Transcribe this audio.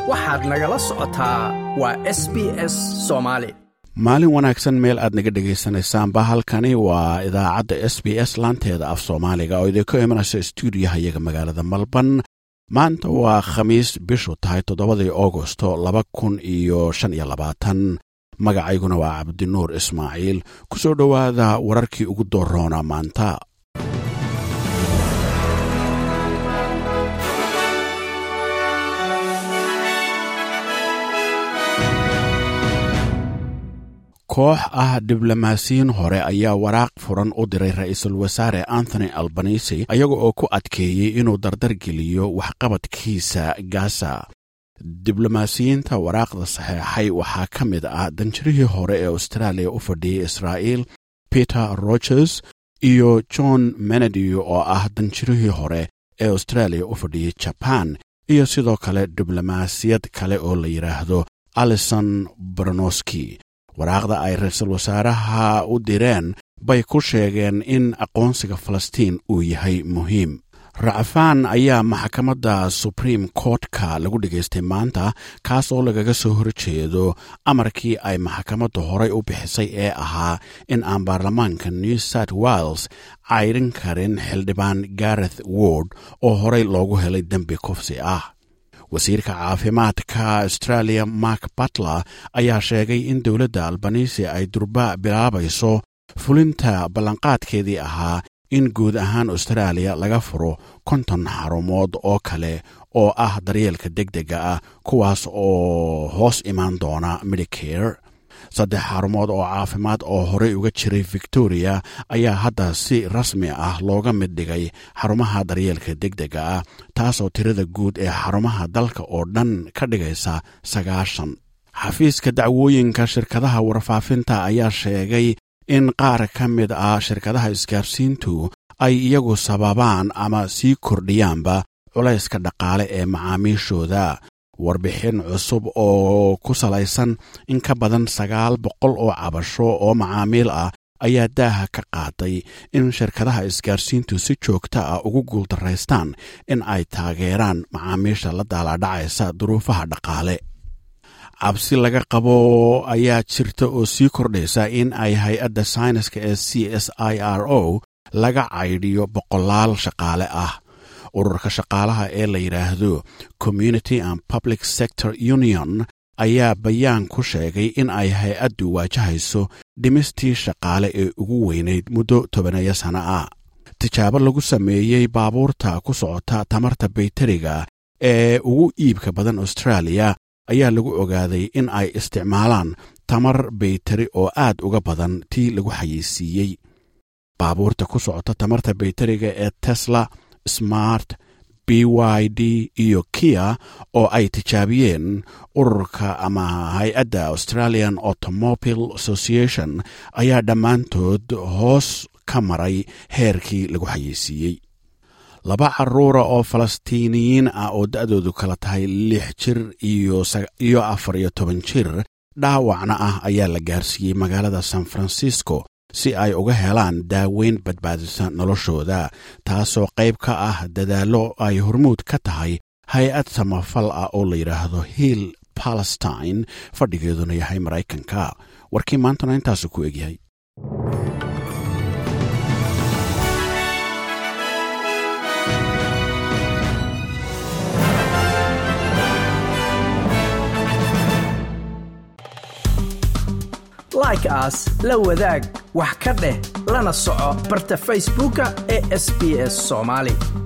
waxaad nagala socotaa waa s b s soomaali maalin wanaagsan meel aad naga dhegaysanaysaanba halkani waa idaacadda s b s laanteeda af soomaaliga oo idinka imanaysa stuudiyaha iyaga magaalada malban maanta waa khamiis bishu tahay toddobadii augosto laba kun iyo shan iyo labaatan magacayguna waa cabdinuur ismaaciil ku soo dhowaada wararkii ugu dooroona maanta koox ah diblomaasiyiin hore ayaa waraaq furan u diray ra-iisul wasaare anthony albanisi ayaga oo ku adkeeyey inuu dardar geliyo waxqabadkiisa gaza diblomaasiyiinta waraaqda saxeexay waxaa ka mid ah danjirihii hore ee austraaliya u fadhiyey israa'iil peter rogers iyo john menedy oo ah danjirihii hore ee austraaliya u fadhiyey jaban iyo sidoo kale diblomaasiyad kale oo la yidhaahdo alison bronoski waraaqda ay ra-iisul wasaaraha u direen bay ku sheegeen in aqoonsiga falastiin uu yahay muhiim racfaan ayaa maxkamadda supreme courtka lagu dhegaystay maanta kaas oo lagaga soo horjeedo amarkii ay maxkamadda horay u bixisay ee ahaa in aan baarlamaanka new south wales caydhin karin xildhibaan gareth word oo horay loogu helay dembi kufsi ah wasiirka caafimaadka australia mark batler ayaa sheegay in dowladda albanisi ay durba bilaabayso fulinta ballanqaadkeedii ahaa in guud ahaan austraaliya laga furo konton xarumood oo kale oo ah daryeelka deg dega ah kuwaas oo hoos imaan doona medicare saddex xarumood oo caafimaad oo horey uga jiray victoria ayaa hadda si rasmi ah looga mid dhigay xarumaha daryeelka deg dega ah taasoo tirada guud ee xarumaha dalka oo dhan ka dhigaysa sagaashan xafiiska dacwooyinka shirkadaha warfaafinta ayaa sheegay in qaar ka mid ah shirkadaha isgaarsiintu ay iyagu sababaan ama sii kordhiyaanba culayska dhaqaale ee macaamiishooda warbixin cusub oo ku salaysan in ka badan sagaal boqol oo cabasho oo macaamiil ah ayaa daaha ka qaaday in shirkadaha isgaarsiintu si joogta ah ugu guuldaraystaan in ay taageeraan macaamiisha la daalaadhacaysa duruufaha dhaqaale cabsi laga qabo ayaa jirta oo sii kordhaysa in ay hay-adda sayniska ee c s i r o laga caydhiyo boqolaal shaqaale ah ururka shaqaalaha ee la yidhaahdo community and public sector union ayaa bayaan ku sheegay in ay hay-addu waajahayso dhimistii shaqaale ee ugu weynayd muddo tobaneeyo sano ah tijaabo lagu sameeyey baabuurta ku socota tamarta bayteriga ee ugu iibka badan austraaliya ayaa lagu ogaaday in ay isticmaalaan tamar bayteri oo aad uga badan tii lagu xayeysiiyey baabuurta ku socota tamarta bayteriga ee tesla smart b y d iyo kia oo ay tijaabiyeen ururka ama hay-adda australian automobile association ayaa dhammaantood hoos ka maray heerkii lagu xayeysiiyey laba caruura oo falastiiniyiin ah oo da-doodu kala tahay lix jir iyo afar iyo toban jir dhaawacna ah ayaa la gaarsiiyey magaalada san francisco si ay uga helaan daaweyn badbaadisa noloshooda taasoo qayb ka ah dadaallo ay hormuud ka tahay hay-ad samafal ah oo la yidhaahdo hill palestine fadhigeeduna yahay maraykanka warkii maantana intaasu ku egyahay like aas la wadaag wax ka dheh lana soco barta facebooka ee sb s somaali